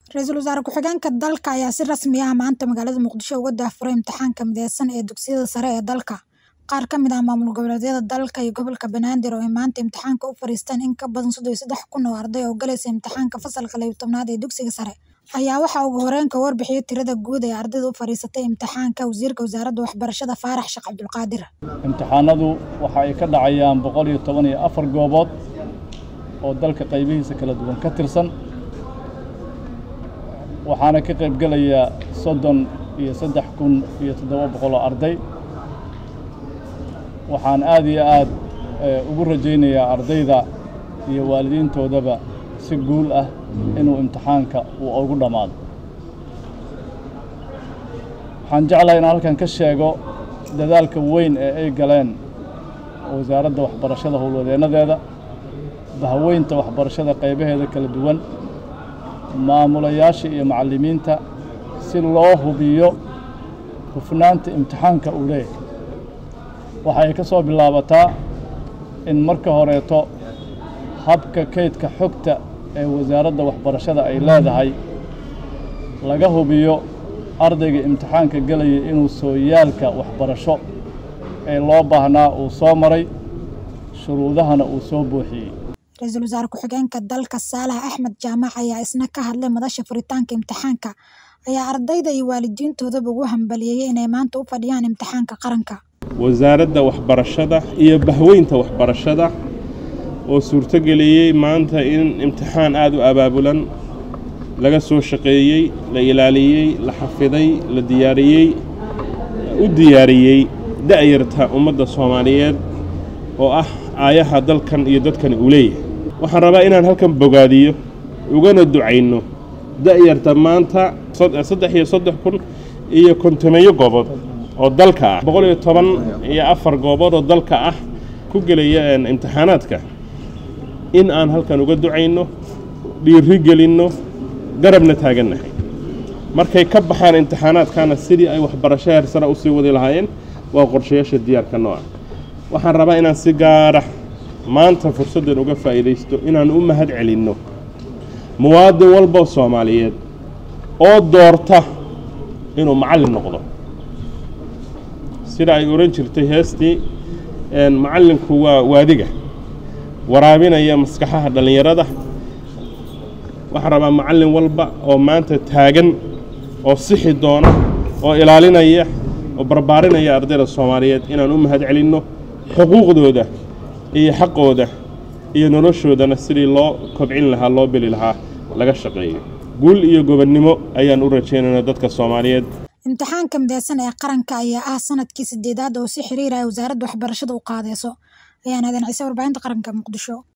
Ra'iisul Wasaare Ku-xigeenka dalka ayaa si rasmi ah maanta magaalada Muqdisho uga daahfuray imtixaanka mideysan ee dugsiyada sare ee dalka. Qaar ka mid ah maamul goboleedyada dalka iyo gobolka Banaadir oo ay maanta imtixaanka u fariisteen in ka badan sodon iyo sedax kun oo arday oo galaysa imtixaanka fasalka laba iyo tobnaad ee dugsiga sare, ayaa waxaa ugu horreyn ka warbixiyay tirada guud ee ardayda u fariisatay imtixaanka Wasiirka Wasaaradda Waxbarashada Faarax Sheekh Cabdulqaadir. imtixaanadu waxa ay ka dhacayaan boqol iyo toban iyo afar goobood oo dalka qaybihiisa kala duwan ka tirsan waxaana ka qayb gelaya soddon iyo saddex kun iyo toddoba boqol oo arday waxaan aad iyo aad ugu rajaynayaa ardayda iyo waalidiintoodaba si guul ah inuu imtixaanka uu ugu dhammaado waxaan jeclahay inaan halkan ka sheego dadaalka weyn ee ay galeen wasaaradda waxbarashada howlwadeennadeeda bahweynta waxbarashada qaybaheeda kala duwan maamulayaasha iyo macallimiinta si loo hubiyo hufnaanta imtixaanka uu leeyahay waxa ay ka soo bilaabataa in marka horeeto habka kaydka xogta ee wasaaradda waxbarashada ay leedahay laga hubiyo ardayga imtixaanka gelaya inuu sooyaalka waxbarasho ee loo baahnaa uu soo maray shuruudahana uu soo buuxiyey Ra'iisul Wasaare Ku-xigeenka dalka Saalax Axmed Jaamac ayaa isna ka hadlay madasha furitaanka imtixaanka ayaa ardayda iyo waalidiintoodaba ugu hambalyeeyay inay maanta u fadhiyaan imtixaanka qaranka. wasaaradda waxbarashada iyo bahweynta waxbarashada oo suurtogeliyey maanta in imtixaan aad u abaabulan laga soo shaqeeyey la ilaaliyey la xafiday la diyaariyey u diyaariyey da'yarta ummadda soomaaliyeed oo ah aayaha dalkan iyo dadkan uu leeyahay waxaan rabaa inaan halkan bogaadiyo ugana ducayno da'yarta maanta saddex iyo saddex kun iyo kontomeeyo goobood oo dalka ah boqol iyo toban iyo afar goobood oo dalka ah ku gelaya imtixaanaadka in aan halkan uga ducayno dhiiri gelinno garabna taagannahay markay ka baxaan imtixaanaadkana sidii ay waxbarasho heersara u sii wadi lahaayeen waa qorshayaasha diyaarka nooca waxaan rabaa inaan si gaara maanta fursaddan uga faa'iidaysto inaan u mahad celinno muwaadin walba soomaaliyeed oo doorta inuu macallin noqdo sida ay odhan jirtay heestii macallinku waa waadiga waraabinaya maskaxaha dhallinyarada waxaan rabaa macallin walba oo maanta taagan oo sixi doona oo ilaalinaya oo barbaarinaya ardayda soomaaliyeed inaan u mahad celinno xuquuqdooda iyo xaqooda iyo noloshoodana sidii loo kobcin lahaa loo beli lahaa laga shaqeeyo guul iyo gobonnimo ayaan u rajaynaynaa dadka soomaaliyeed imtixaanka mideysan ee qaranka ayaa ah sanadkii sideedaad oo si xiriir ah wasaaradda waxbarashada u qaadeyso ayaan aadan ciise warbaahinta qaranka muqdisho